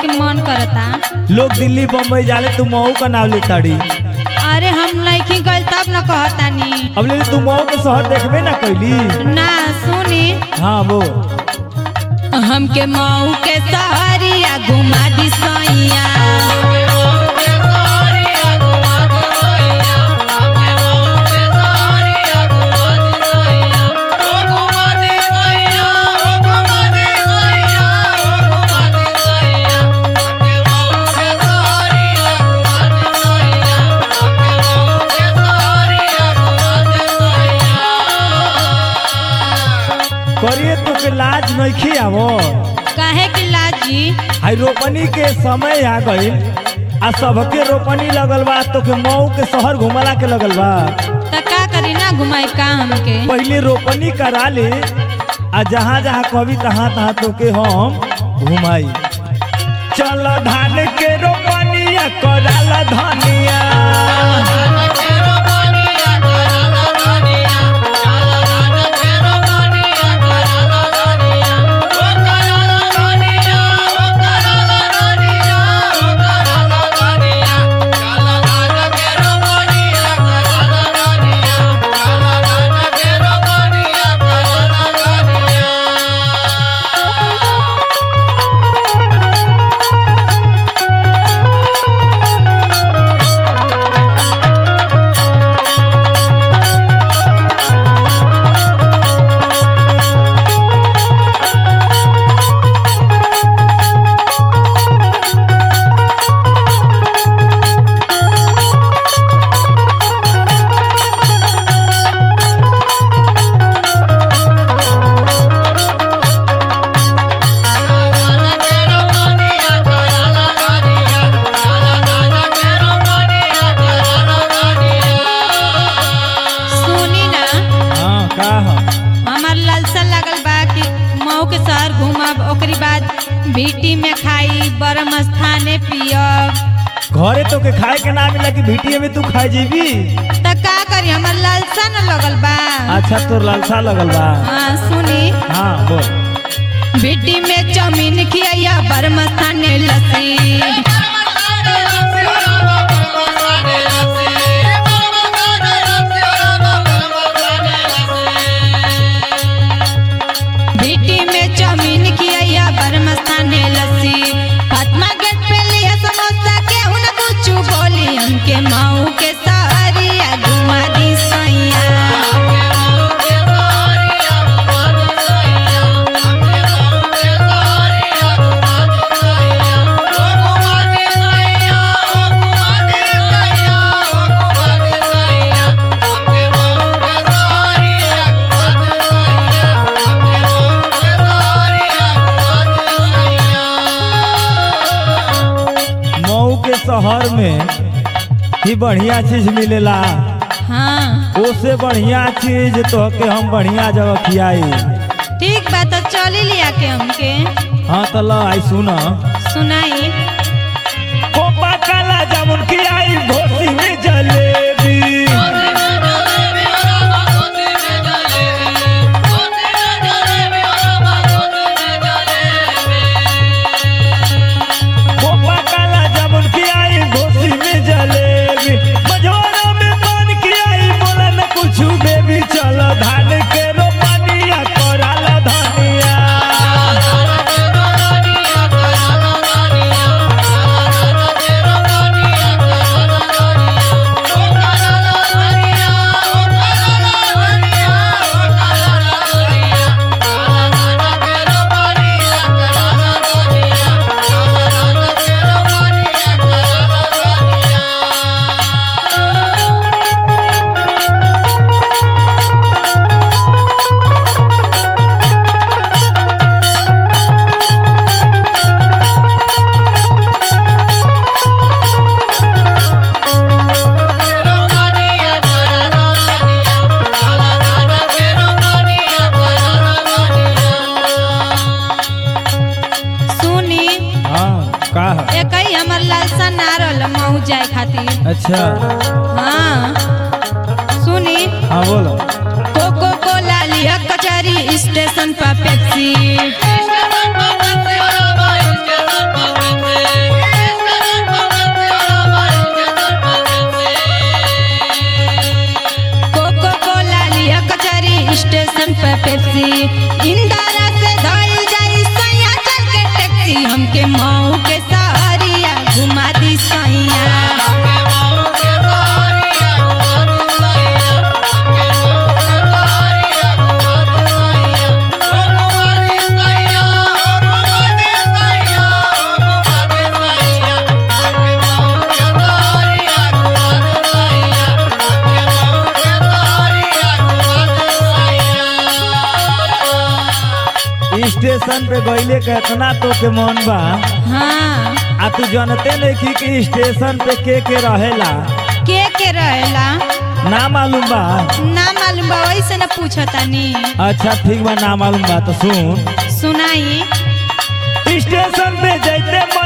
के मन करता लोग दिल्ली बम्बई जाले तू मऊ का नाम लेताड़ी अरे हम नहीं गइल तब न कहतानी अब ले तू मऊ के शहर देखबे ना कैली ना सुनी हाँ वो हमके मऊ के सहरिया घुमा दी सैया करिए तो के लाज नहीं आवो काहे कि लाजी आई रोपनी के समय आ गई आ सबके रोपनी लगल बा तो के मऊ के शहर घुमला के लगल बा त का करी ना घुमाई का हमके पहले रोपनी करा ले आ जहाँ जहाँ कभी तहाँ तहाँ तो के हम घुमाई चल धान के रोपनिया कराला धनिया सुनी ना हाँ का ह? हमार लालसा लागल बा कि मऊ के शहर घूमब ओकरी बाद भीटी में खाई बरम स्थाने पियब घरे तो के खाए के ना मिला कि भीटिए में तू खाए जीबी त का करी हमार लालसा न लगल बा अच्छा तोर लालसा लगल बा हाँ सुनी हाँ बोल भीटी में चाउमीन खिया बरम स्थाने लस्सी भीटी में चाउमीन खिया बरम स्थाने लस्सी फातिमा गेट पे लिया समोसा केहू न कुछ बोली हमके मऊ के सहरिया घुमा दी सैया मऊ के शहर में ही बढ़िया चीज मिलेला हाँ ओसे बढ़िया चीज तो के हम बढ़िया जगह खियाई ठीक बा तो चली लिया के हमके हाँ तो ल आई सुन सुनाई कोपा काला जामुन खियाई घोसी में जलेबी कोपा काला जामुन खियाई घोसी में जलेबी मझोरा में पान खियाई बोला न कुछ बेबी चल धान के रोपनिया कराला धनिया सुनी हाँ का है? एक ही हमर लालसा ना रहल मऊ जाए खातिर अच्छा हाँ सुनी हाँ बोलो कोको कोला लिया कचहरी स्टेशन पर पेप्सी स्टेशन पे गईले के इतना तो के मन बा हाँ आ तू जानते नहीं कि, कि स्टेशन पे के के रहेला के के रहेला ना मालूम बा ना मालूम बा वैसे न पूछतानी अच्छा ठीक बा ना मालूम बा तो सुन सुनाई स्टेशन पे जैते